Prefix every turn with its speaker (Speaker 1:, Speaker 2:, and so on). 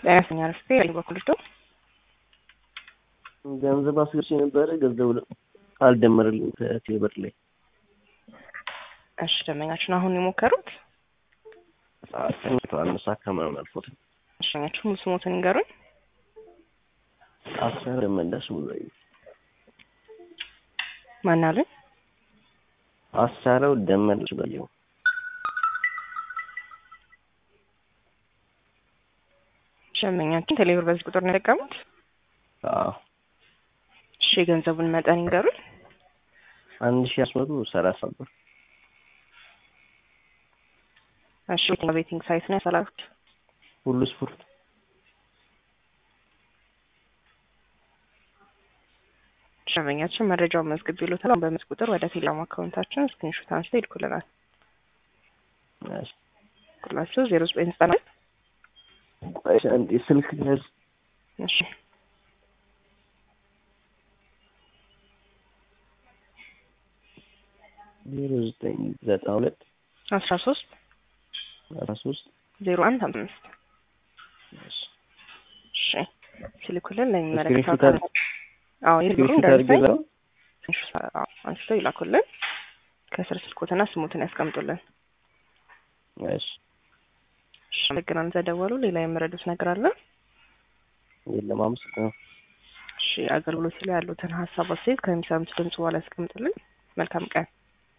Speaker 1: ጤናስተኛ ረፍቴ በኩል ዶ
Speaker 2: ገንዘብ አስገብቼ ነበረ። ገንዘቡ አልደመረልኝ ከቴብር ላይ።
Speaker 1: እሺ ደንበኛችን አሁን የሞከሩት
Speaker 2: ተኝተዋል። መሳካ ምናምን አልፎት
Speaker 1: እሸኛችሁ ሙሉ ስሞትን ይንገሩኝ።
Speaker 2: አስራ ደመለሱ ላይ
Speaker 1: ማን አሉኝ?
Speaker 2: አሳረው ደመለሱ በየው
Speaker 1: ደንበኛችን ቴሌብር በዚህ ቁጥር ነው የጠቀሙት።
Speaker 2: አዎ
Speaker 1: እሺ የገንዘቡን መጠን ይንገሩኝ።
Speaker 2: አንድ ሺህ አስራ መቶ ሰላሳ ብር
Speaker 1: እሺ የትኛው ቤቲንግ ሳይት ነው ያሰላሉት?
Speaker 2: ሁሉ ስፖርት
Speaker 1: ደንበኛችን መረጃውን መዝግብ ይሉታል። በመስ ቁጥር ወደ ቴሌግራም አካውንታችን ስክሪንሾት አንስተው ይልኩልናል።
Speaker 2: እሺ
Speaker 1: ቁጥራቸው ዜሮ ዘጠኝ ዘጠና
Speaker 2: ቆይ አንዴ ስልክ ያዝ
Speaker 1: እሺ
Speaker 2: ዜሮ ዘጠኝ ዘጠና ሁለት
Speaker 1: አስራ ሶስት
Speaker 2: አስራ ሶስት
Speaker 1: ዜሮ አንድ አምስት
Speaker 2: እሺ
Speaker 1: እሺ ሲልኩልን
Speaker 2: ስክሪንሾት
Speaker 1: ለሚመለከተው
Speaker 2: አድርግ
Speaker 1: አዎ የብሩ
Speaker 2: ስክሪንሾት አድርጌ
Speaker 1: እንደርሰኝ
Speaker 2: ላው
Speaker 1: አንስተው ይላኩልን። ከስር ስልኮትና ስሙትን ያስቀምጡልን።
Speaker 2: እሺ
Speaker 1: እሺ አመሰግናለሁ። ተደወሉ። ሌላ የምረዱት ነገር አለ?
Speaker 2: የለም አመሰግናለሁ።
Speaker 1: እሺ አገልግሎት ላይ ያሉትን ሀሳብ አስተያየት ከሚሰሙት ድምጽ በኋላ ያስቀምጡልን። መልካም ቀን።